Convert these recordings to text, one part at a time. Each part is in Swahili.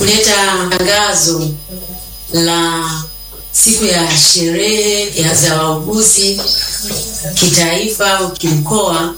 kuleta tangazo la siku ya sherehe ya za wauguzi kitaifa au kimkoa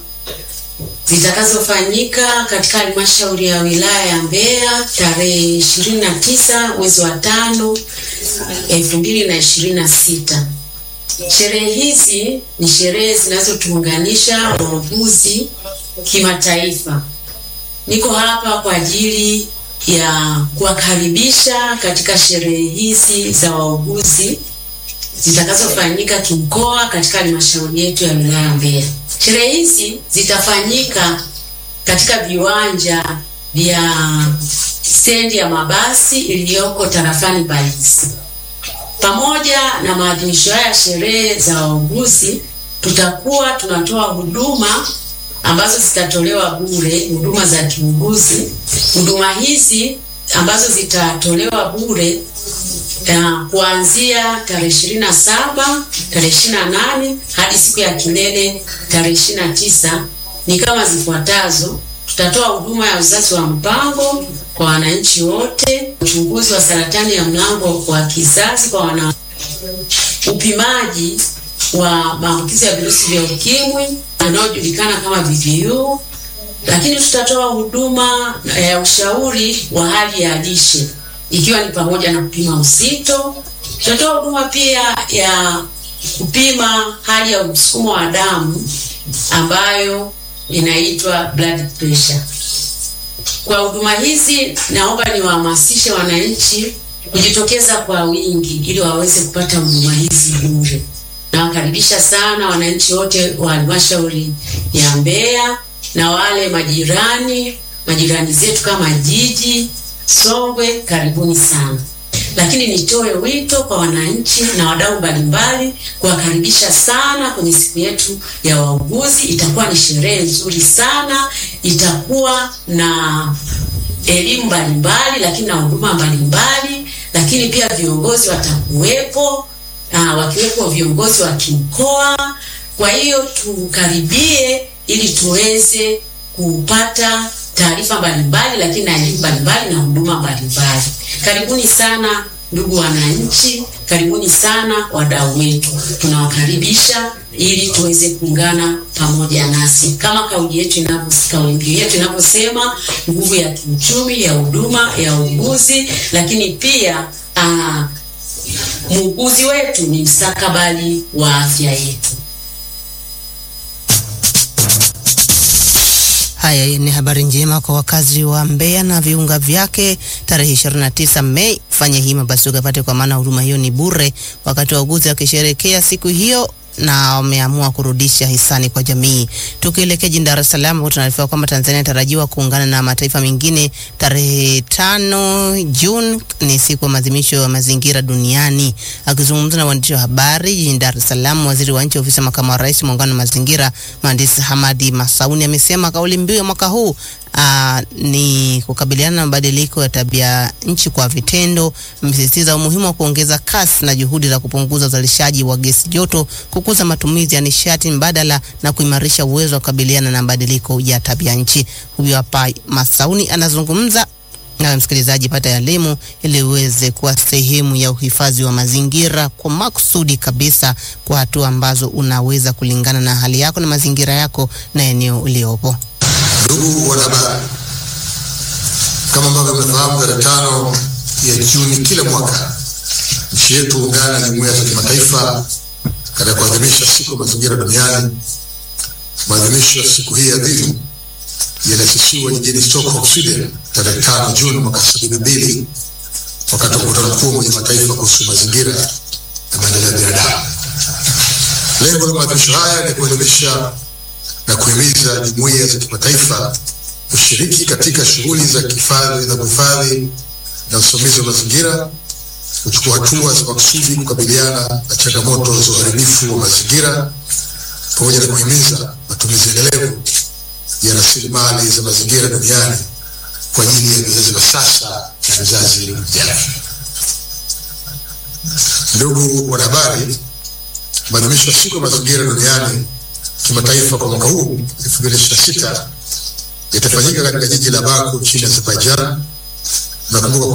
zitakazofanyika katika halmashauri ya wilaya ya Mbeya tarehe 29 mwezi wa tano elfu mbili na ishirini na sita. Sherehe hizi ni sherehe zinazotuunganisha wauguzi kimataifa. Niko hapa kwa ajili ya kuwakaribisha katika sherehe hizi za wauguzi zitakazofanyika kimkoa katika halmashauri yetu ya wilaya ya Mbeya. Sherehe hizi zitafanyika katika viwanja vya stendi ya mabasi iliyoko tarafani Mbalizi. Pamoja na maadhimisho haya ya sherehe za wauguzi, tutakuwa tunatoa huduma ambazo zitatolewa bure, huduma za kiuguzi. Huduma hizi ambazo zitatolewa bure uh, kuanzia tarehe ishirini na saba tarehe ishirini na nane hadi siku ya kilele tarehe ishirini na tisa ni kama zifuatazo. Tutatoa huduma ya uzazi wa mpango kwa wananchi wote, uchunguzi wa saratani ya mlango wa kizazi kwa wana, upimaji wa maambukizi ya virusi vya ukimwi yanayojulikana kama VVU, lakini tutatoa huduma ya ushauri wa hali ya lishe ikiwa ni pamoja na kupima uzito. Tutatoa huduma pia ya kupima hali ya msukumo wa damu ambayo inaitwa blood pressure. Kwa huduma hizi, naomba niwahamasishe wananchi kujitokeza kwa wingi ili waweze kupata huduma hizi bure. Nawakaribisha sana wananchi wote wa halmashauri ya Mbeya na wale majirani majirani zetu kama jiji Songwe, karibuni sana. Lakini nitoe wito kwa wananchi na wadau mbalimbali kuwakaribisha sana kwenye siku yetu ya wauguzi. Itakuwa ni sherehe nzuri sana, itakuwa na elimu mbalimbali, lakini na huduma mbalimbali, lakini pia viongozi watakuwepo, uh, wakiwepo viongozi wa kimkoa. Kwa hiyo tukaribie ili tuweze kupata taarifa mbalimbali lakini na elimu mbalimbali na huduma mbalimbali. Karibuni sana ndugu wananchi, karibuni sana wadau wetu, tunawakaribisha ili tuweze kuungana pamoja nasi kama kauli yetu inavyo kauli yetu inavyosema, nguvu ya kiuchumi ya huduma ya uuguzi, lakini pia aa, muuguzi wetu ni mstakabali wa afya yetu. Haya ni habari njema kwa wakazi wa Mbeya na viunga vyake. Tarehe 29 Mei, fanya hima basi ukapate, kwa maana huduma hiyo ni bure, wakati wauguzi wakisherekea siku hiyo na wameamua kurudisha hisani kwa jamii. Tukielekea jijini Dar es Salaam, ambapo tunaarifiwa kwamba Tanzania inatarajiwa kuungana na mataifa mengine tarehe tano Juni, ni siku ya maadhimisho ya mazingira duniani. Akizungumza na waandishi wa habari jijini Dar es Salaam, waziri wa nchi ofisi ya makamu wa rais muungano wa mazingira, mhandisi Hamadi Masauni amesema kauli mbiu ya mwaka huu Uh, ni kukabiliana na mabadiliko ya tabia nchi kwa vitendo. Amesisitiza umuhimu wa kuongeza kasi na juhudi za kupunguza uzalishaji wa gesi joto, kukuza matumizi ya nishati mbadala na kuimarisha uwezo wa kukabiliana na mabadiliko ya tabia nchi. Huyu hapa Masauni anazungumza na msikilizaji, pata elimu ili uweze kuwa sehemu ya uhifadhi wa mazingira kwa makusudi kabisa, kwa hatua ambazo unaweza kulingana na hali yako na mazingira yako na eneo uliopo. Ndugu wanahabari, kama ambavyo mnafahamu, tarehe tano ya Juni kila mwaka nchi yetu huungana na jumuiya za kimataifa katika kuadhimisha siku ya mazingira duniani. Maadhimisho ya siku hii adhimu yaliasisiwa jijini Stockholm, Sweden tarehe tano Juni mwaka sabini na mbili wakati wa mkutano mkuu wa Umoja wa Mataifa kuhusu mazingira na maendeleo ya binadamu. Lengo la maadhimisho haya ni kuelimisha na kuhimiza jumuiya za kimataifa kushiriki katika shughuli za kihifadhi za kuhifadhi na usimamizi wa mazingira, kuchukua hatua za makusudi kukabiliana na changamoto za uharibifu wa mazingira, pamoja na kuhimiza matumizi endelevu ya rasilimali za mazingira duniani kwa ajili ya vizazi vya sasa na vizazi vijavyo. Ndugu wanahabari, maadhimisho ya siku ya mazingira duniani kimataifa kwa mwaka huu 2026 yatafanyika katika jiji la Baku nchini Azerbaijan. Nakumbuka